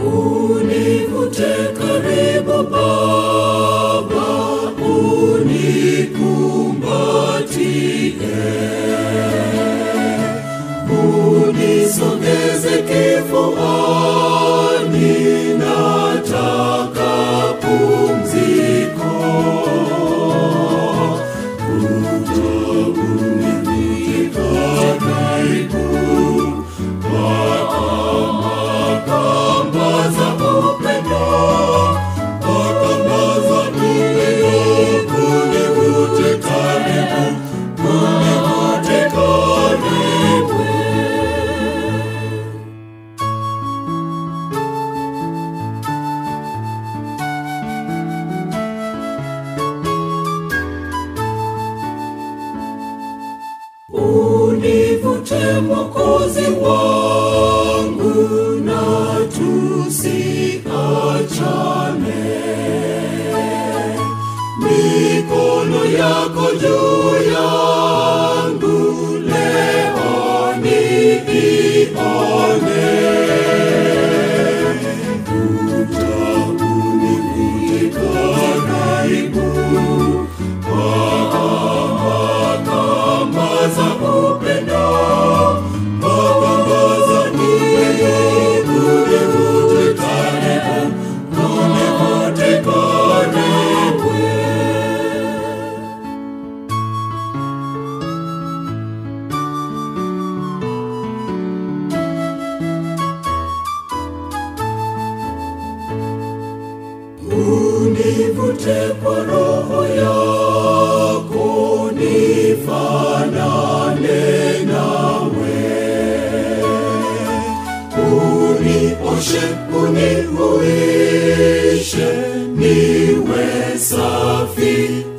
Univute karibu Baba, unikumbatie, unisogeze kifuani, nataka pumziko. Kuja univute karibu kamba za upendo, kamba za upendo, univute karibu, univute karibu. Univute Mwokozi wangu na tusiachane. Mikono yako juu yangu leo niione. Kuja univute karibu kamba za upendo, kamba za upendo, univute karibu, univute karibu. Univute kwa roho yako, nifanane nawe. Unioshe, unihuishe, niwe safi